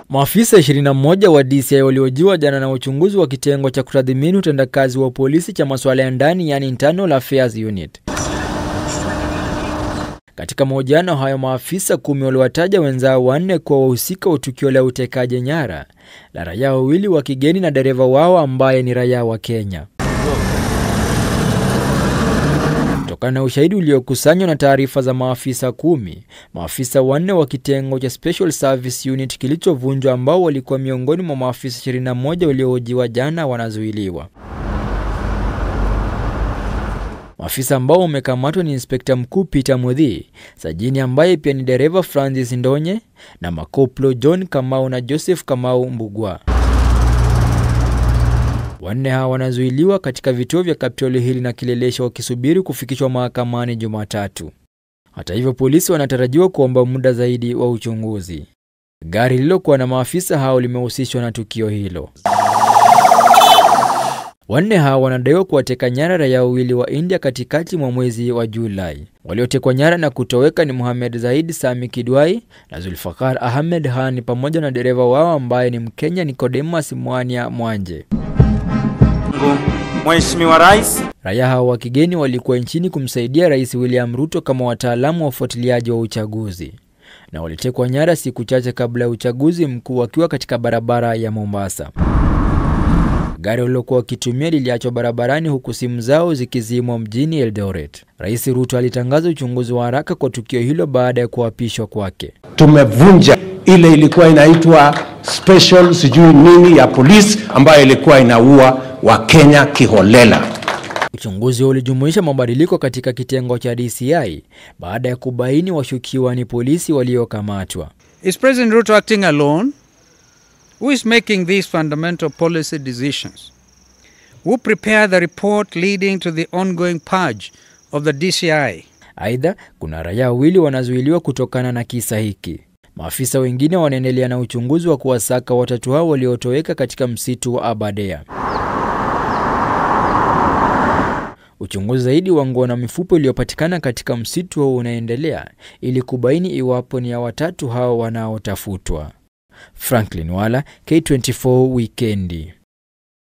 Maafisa 21 wa DCI waliojiwa jana na uchunguzi wa kitengo cha kutathmini utendakazi wa polisi cha masuala ya ndani yani Internal Affairs Unit. Katika mahojiano hayo, maafisa kumi waliwataja wenzao wanne kuwa wahusika wa tukio la utekaji nyara la raia wawili wa kigeni na dereva wao ambaye ni raia wa Kenya. Kutokana na ushahidi uliokusanywa na taarifa za maafisa kumi, maafisa wanne wa kitengo cha Special Service Unit kilichovunjwa ambao walikuwa miongoni mwa maafisa 21 waliohojiwa jana wanazuiliwa. Maafisa ambao wamekamatwa ni Inspekta Mkuu Peter Muthii, Sajini ambaye pia ni dereva Francis Ndonye na makoplo John Kamau na Joseph Kamau Mbugwa. Wanne hawa wanazuiliwa katika vituo vya Kapitoli Hili na Kilelesha wakisubiri kufikishwa mahakamani Jumatatu. Hata hivyo, polisi wanatarajiwa kuomba muda zaidi wa uchunguzi. Gari lililokuwa na maafisa hao limehusishwa na tukio hilo. Wanne hao wanadaiwa kuwateka nyara raia wawili wa India katikati mwa mwezi wa Julai. Waliotekwa nyara na kutoweka ni Muhamed Zaid Sami Kidwai na Zulfakar Ahmed Hani pamoja na dereva wao ambaye ni Mkenya Nicodemus Mwania Mwanje. Mheshimiwa Rais, Raia hao wa kigeni walikuwa nchini kumsaidia Rais William Ruto kama wataalamu wa ufuatiliaji wa uchaguzi na walitekwa nyara siku chache kabla ya uchaguzi mkuu wakiwa katika barabara ya Mombasa. Gari walilokuwa wakitumia liliachwa barabarani huku simu zao zikizimwa mjini Eldoret. Rais Ruto alitangaza uchunguzi wa haraka kwa tukio hilo baada ya kuapishwa kwake. Tumevunja ile ilikuwa inaitwa special sijui nini ya polisi ambayo ilikuwa inaua Wakenya kiholela. Uchunguzi huo ulijumuisha mabadiliko katika kitengo cha DCI baada ya kubaini washukiwa ni polisi waliokamatwa. Is President Ruto acting alone? Who is making these fundamental policy decisions? Who prepared the report leading to the ongoing purge of the DCI? Aidha, kuna raia wawili wanazuiliwa kutokana na kisa hiki. Maafisa wengine wanaendelea na uchunguzi wa kuwasaka watatu hao waliotoweka katika msitu wa Aberdare. Uchunguzi zaidi wa nguo na mifupo iliyopatikana katika msitu huo unaendelea ili kubaini iwapo ni ya watatu hao wanaotafutwa. Franklin Wala, K24 Wikendi.